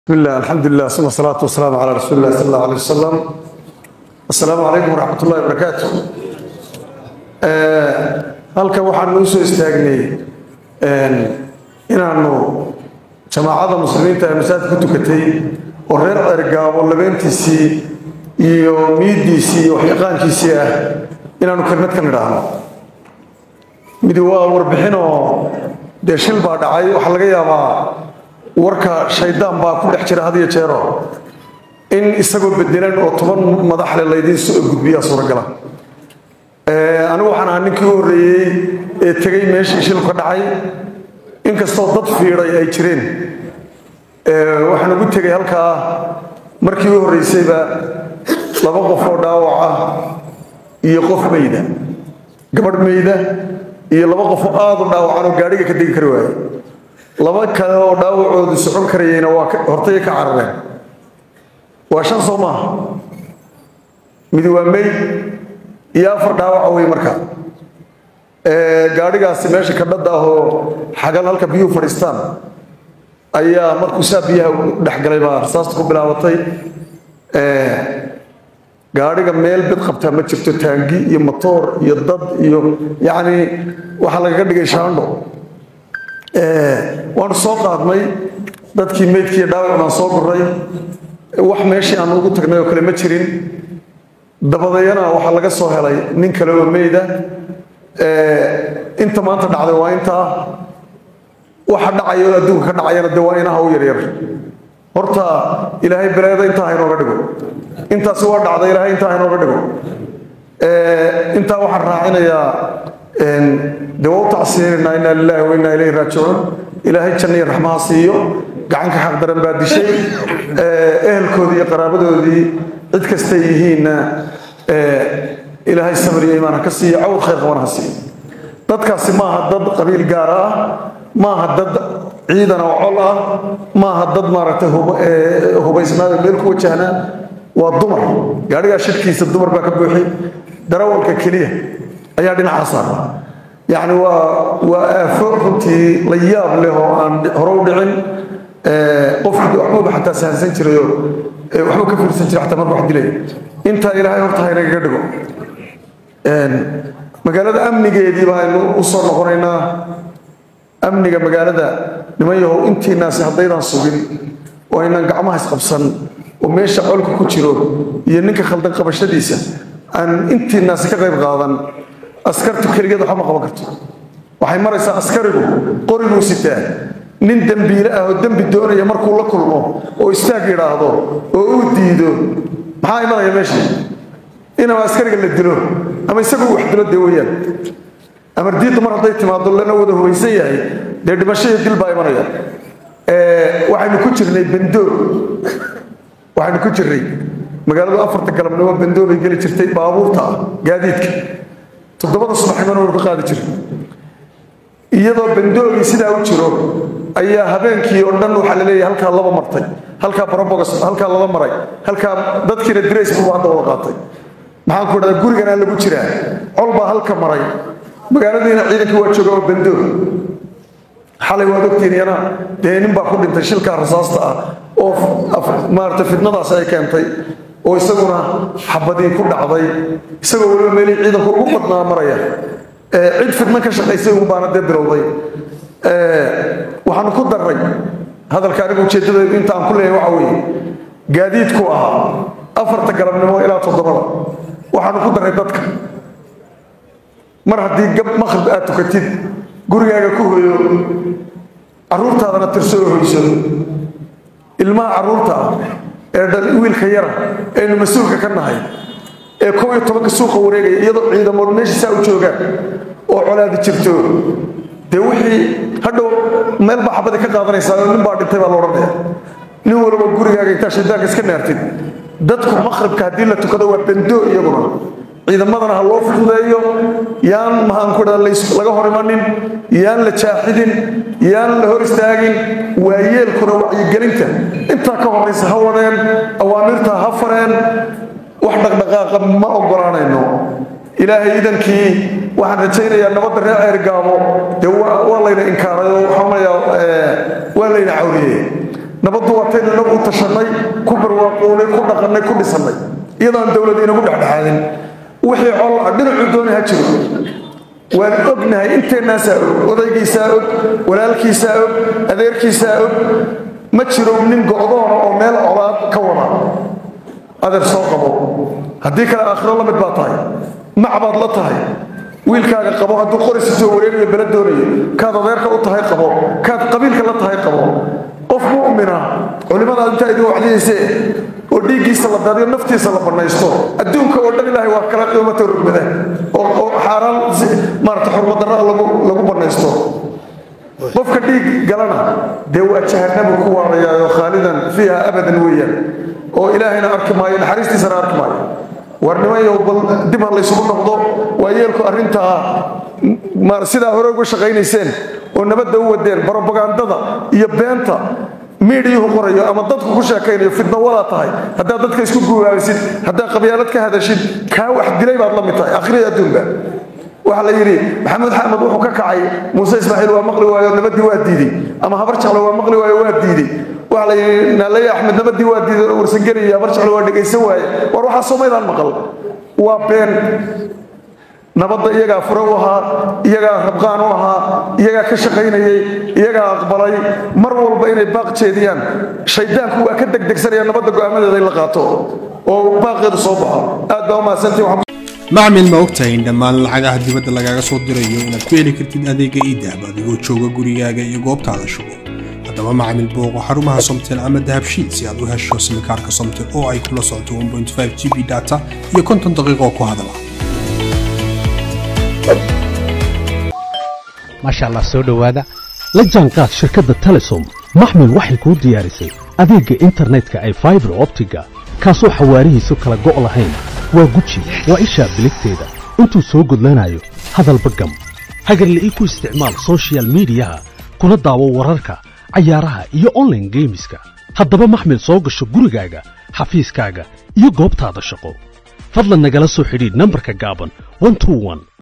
bismillah alxamdulilah suma salaatu wasalaamu calaa rasuuli illahi sal allahu alay wasalam assalaamu calaykum waraxmat ullahi wabarakaatu halkan waxaanu u soo istaagnay inaanu jamaacada muslimiinta ee masaajid ku tukatay oo reer cergaabo labeentiisii iyo miidiisii iyo waxyaqaankiisii ah inaanu kelmad ka nidhaahno midi waa warbixin oo dee shil baa dhacay waxaa laga yaabaa warka shaydaan baa ku dhex jira had iyo jeero in isagoo bedelan oo toban madaxle laydiin soo gudbiyaa suuragala anigu waxaan ahaa ninkii u horreeyey ee tegey meeshii shilku ka dhacay inkastoo dad fiiday ay jireen waxaan ugu tegey halkaa markii u horreysayba laba qof oo dhaawac ah iyo qof meyda gabadh meyda iyo laba qof oo aada u dhaawacan oo gaadhiga ka degi kari waaye laba kale oo dhaawacoodu socon karayeyna waa hortaya ka carareen waa shan soo maaha midi waa meyd iyo afar dhaawaca wey marka gaadhigaasi meesha kadhadda ah oo xagal halka biyuhu fadhiistaan ayaa markuu saa biyaha dhexgalay baa rasaasta ku bilaabatay gaadhiga meel bid qabtaa ma jirto taangi iyo matoor iyo dad iyo yacni waxaa lagaga dhigay shaandho waanu soo qaadnay dadkii meydkiiyo dhaawac baan soo guray wax meeshii aan ugu tagnay oo kale ma jirin dabadeeyana waxaa laga soo helay nin kale oo meyda inta maanta dhacday waa intaa waxa dhacaya oo adduunka ka dhacayana dee waa inaha u yaryar horta ilaahay beleeda intaa haynooga dhigo intaasi waa dhacday ilaahay intaa haynooga dhigo intaa waxaan raacinayaa dee waa u tacsiinaynaa inaa lilahi wa inaa ilayhi raajicuun ilaahay janna iyo raxmaha siiyo gacanka xaq daran baa dishay ehelkoodii iyo qaraabadoodii cid kastay yihiinna ilaahay sabir iyo imaan ha ka siiyo cawd khayr qaban ha siiyo dadkaasi maaha dad qabiil gaara ah maaha dad ciidan oo col ah maaha dad maaragtay hubaysnaado meel ku wajahnaa waa dumar gaadhigaa shirkiisa dumar baa ka buuxi darawalka keliya ayaa dhinaca saara yacni waa waa aafo runtii la yaab leh oo aan hore u dhicin qofkii waxbuuba xataa sahansan jirayoo waxbuu ka fiirsan jiray xataa marka wax dilay intaa ilaahay horta haynagaga dhigo magaalada amnigeedii baaynu u soo noqonaynaa amniga magaalada niman yahow intiinaasi haddaydaan sugin oo aynaan gacmaha isqabsan oo meesha colka ku jiro iyo ninka khaldan qabashadiisa aan intiinaasi ka qayb qaadan askartu keligeed waxba ma qaban karto waxay maraysaa askarigu qoriguu sitaa nin dembiile ah oo dembi doonaya markuu la kulmo oo istaag yidhaahdo oo uu diido maxaa imanaya meesha inaba askariga la dilo ama isagu wax dilo dee weyaan amar diidda mar hadday timaado lana wada hubaysan yahay dee dhimasho iyo dil baa imanaya waxaynu ku jirnay bandoor waxaynu ku jirnay magaaladu afarta galabnimo bandoor bay geli jirtay baabuurta ah gaadiidka toddobada subaxnimona waynu ka qaadi jiray iyadoo bandoogii sidaa u jiro ayaa habeenkii oo dhan waxaa la leeyahay halkaa laba martay halkaa barobogos halkaa lala maray halkaa dadkiina dirays buu hadda wada qaatay maxaan ku idhahdaa guriganaa lagu jiraa col baa halka maray magaaladiina ciidankii waa jooga oo bandoog xalay waad ogtiin iyana dee nin baa ku dhintay shilkaa rasaasta ah oo maarata fitnadaas ay keentay oo isaguna xabadii ku dhacday isagoo weliba meelihii ciidanku ugu badnaa maraya cid fidno ka shaqaysay un baana dee bilowday waxaanu ku darray hadalka anigu ujeeddadaydu inta aan ku leeyahay waxa weeye gaadiidku ahaa afarta galabnimo ilaa toddobada waxaanu ku darray dadka mar haddii gab maqrib aad tukatid gurigaaga ku hoyo carruurtaadana tirso oo hoyso ilmaha carruurta ah ee dhal wiilka yara aynu mas-uulka ka nahay ee kow iyo tobanka suuqa wareegaya iyadoo ciidamood meesha saa u joogaan oo colaadi jirto dee wixii hadhow meel baa xabadii ka qaadanaysaa oo nin baa dhintay baa la odhanaya nin walba gurigaaga intaa shaydaanka iska naartid dadku maqribka haddii la tukado waa bandoo iyaguna ciidamadana ha loo fududeeyo yaan maxaan ku dhaha laga hor imanin yaan la jaaxidin yaan la hor istaagin waayeelkuna wacyigelinta intaa ka horaysa ha wadeen awaamirta ha fareen wax dhaqdhaqaaqa ma ogolaanayno ilaahay idankii waxaan rajaynayaa nabadda reer ceergaabo dee waa layna inkaaray oo waxaa waa layna cawriyey nabaddu waataynu inagu u tashannay ku barwaaqoonay ku dhaqannay ku dhisannay iyadoon dowlad inagu dhexdhexaadin wixii col dhinacuu doonay ha jiro waan ognahay inteennaasaa og odaygiisaa og walaalkiisaa og adeerkiisaa og ma jiro nin go'doona oo meel colaad ka wada adeer soo qabo haddii kale aakhiro la mid baa tahay macbaad la tahay wiilkaaga qabo hadduu qorisi soo wareegayo bele doonayo kaad adeerka u tahay qabo kaad qabiilka la tahay qabo qof mu'mina culimmadaad intaa idin wacdiyaysee oo dhiiggiisa la daadiyo naftiisa la bannaysto adduunka oo dhan ilaahay waa kala qiimatay rugmada oo xaaraan maarata xurmadarraa lagu bannaysto qofka dhiig galana dee waa jahanamu ku waarayaayo khaalidan fiiha abadan weeyaan oo ilaahayna arki maayo naxariistiisana arki maayo warnimayow bal dib ha laysugu noqdo waa yeelku arrintaa sidaa hore uga shaqaynayseen oo nabadda u wadeen barobagandada iyo beenta miidiyuhu qorayo ama dadku ku sheekaynayo fidno wadaa tahay haddaad dadka isku guuraabisid haddaad qabyaalad ka hadashid kaa wax dilay baad la mid tahay akhriya adduunba waxaa la yidhi maxamed xamed wuxuu ka kacay muuse ismaaciil waa maqli waayo nabadii waa diiday ama habar jeclo waa maqli waayo waa diiday waxaa la yidhi naaleye axmed nabadii waa diiday oo warsangeliya habar jeclo waa dhegaysan waaye war waxaa soomaydaan maqal waa been nabadda iyagaa fure u ahaa iyagaa rabqaan u ahaa iyagaa ka shaqaynayay iyagaa aqbalay mar walba inay baaq jeediyaan shaydaanku waa ka degdegsanaya nabadda go'aamadeeda in la qaato oo baaqeedu soo baxo aad baa u mahadsantii macmil ma ogtahay in dhammaan lacagaha dibadda lagaaga soo dirayo inaad ku heli kartid adeega iidahab adigoo jooga gurigaaga iyo goobtaada shugo haddaba macmil booqo xarumaha somtel ama dahabshiid si aad u hesho simikaarka somtel oo ay kula socoto g b data iyo konton daqiiqo ku hadala maasha allah soo dhowaada la jaanqaad shirkadda telesom maxmil waxay kuu diyaarisay adeegga internetka ay faibar optiga kaasoo xawaarihiisu kala go' lahayn waa guji waa ishaa biligteeda intuu soo gudlanayo hadalba gam hagarla'ii ku isticmaal sochial midiyaha kuna daawo wararka cayaaraha iyo onlaine geemiska haddaba maxmil soo gasho gurigaaga xafiiskaaga iyo goobtaada shaqo fadlan nagala soo xidhiidh nambarka gaaban